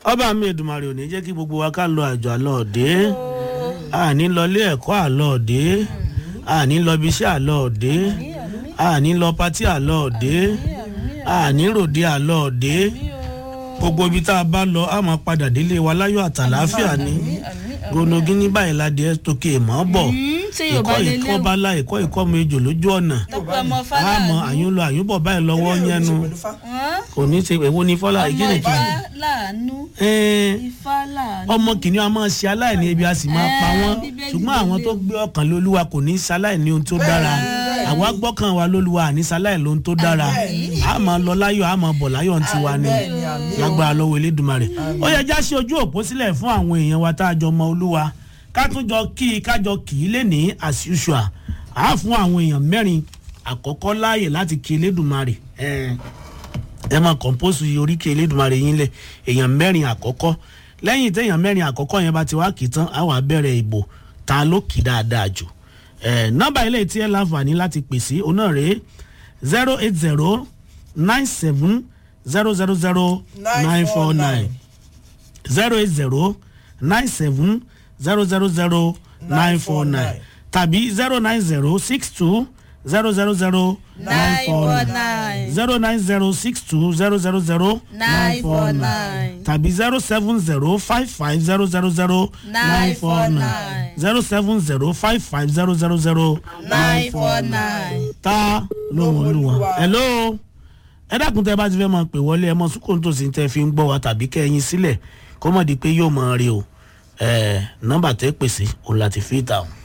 ọba mi Èdùmàrè ò ní jẹ́ kí gbogbo wa ká lọ àjọ àlọ́ọ̀dé àní lọ ilé ẹ̀kọ́ àlọ́ọ̀dé àní lọ ibi iṣẹ́ àlọ́ọ̀dé àní lọ patí àlọ́ọ̀dé àní ròde àlọ́ọ̀dé gbogbo ibi tá a bá lọ a máa padà délé wa láyọ̀ àtàláfíà ni gbónogí ní báyìí ládìí ẹ tókè mọ́ bọ̀ ṣé yorùbá ìkọ́ lè ìkọ́ léwu bá la ìkọ́ ìkọ́ mi jò lójú ọ̀nà tọpẹ ọmọ àmọ́ fáláàánú àyún lọ àyún bọ̀ báyìí lọ́wọ́ yẹnu kò ní í ṣe èwo ní fọ́lá ọmọ ìkíni ifá kìíní. láàánú Ẹ̀ẹ́n, ifá láàánú ọmọ kìnìún a máa ṣe aláìní ebi a sì máa pa Ẹ, wọ́n Bíbélì ṣùgbọ́n àwọn ló tó gbé ọkàn lólúwa kò ní í ṣaláìní ohun tó dára àwa gbọ́kàn wa lólúwa àní ṣaláìní ohun tó dára a máa lọ láyọ̀ a máa bọ̀ láyọ̀ ti wa ni lágbára lọ́wọ́ Elédùmarè ó yẹ já sí ojú òpó sílẹ̀ fún àwọn èèyàn wa tá a jọ mọ olúwa ká tún jọ kí i ká jọ kì í lé ní as usual a fún àwọn èèyàn mẹ́rin àkọ́kọ́ láàyè láti kí Elédùmarè ẹ̀ẹ́n ẹ máa kọ̀ǹpóòsù oríkè Elédùmarè yín lẹ̀ èèyàn mẹ́rin àkọ́kọ́ lẹ́yìn téèyàn mẹ́rin àkọ́kọ́ yẹn bá ti wá kì í tán á wà bẹ̀rẹ̀ ìbò ta ló kì í dáadáa jù ẹ̀ nọ́mbà ilé tí ẹ láǹfààní láti pè sí ọ̀nà rèé zero eight zero nine seven zero zero zero nine four nine zero eight zero nine seven zero zero zero nine four nine tàbí zero nine zero six two zero zero zero nine four nine zero nine zero six two zero zero zero nine four nine tàbí zero seven zero five five zero zero zero nine four nine zero seven zero five five zero zero zero nine four nine ta lóhùn olúwa hello ẹ dákun tẹ bá ti fẹ́ máa pè wọlé ẹ mọ sùkúrú tó sì ń tẹ fi ń gbọ́ wa tàbí kẹ́yìn sílẹ̀ kó mọ̀ di pé yóò máa rí o ẹ nọ́mbà tẹ́ pèsè òun láti fi ìta o.